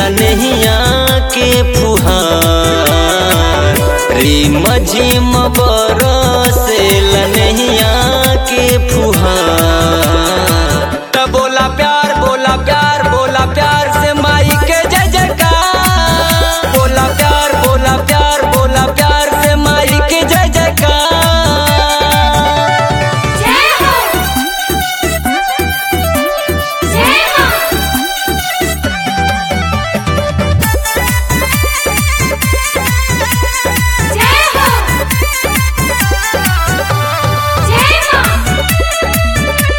लनहिया के फुहार रिम झिम बरसे लनहिया के फुहार त बोला प्यार बोला प्यार बोला प्यार से माई के जय जयकार बोला प्यार बोला प्यार बोला प्यार से माई के जय जयकार जय हो जय हो जय हो जय हो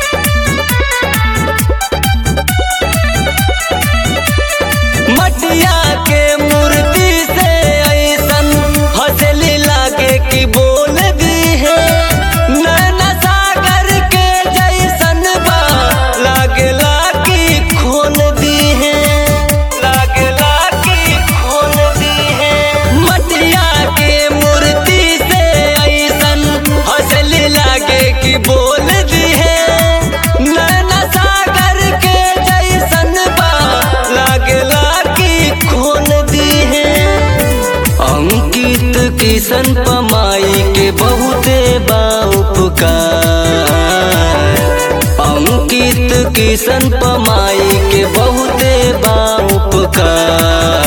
मटिया के मूर्ति से ऐसन हंसली लागे कि बोल दी है नैना सागर के जैसन बा लागला कि खोल दी है लागला कि खोल दी है मटिया के मूर्ति से ऐसन हंसली लागे कि बोल दी है नैना सागर के जैसन बा लागला कि खोल दी है अंकित किशन पमाई के बहुते बा उपकार अंकित किशन पमाई के बहुते बा उपकार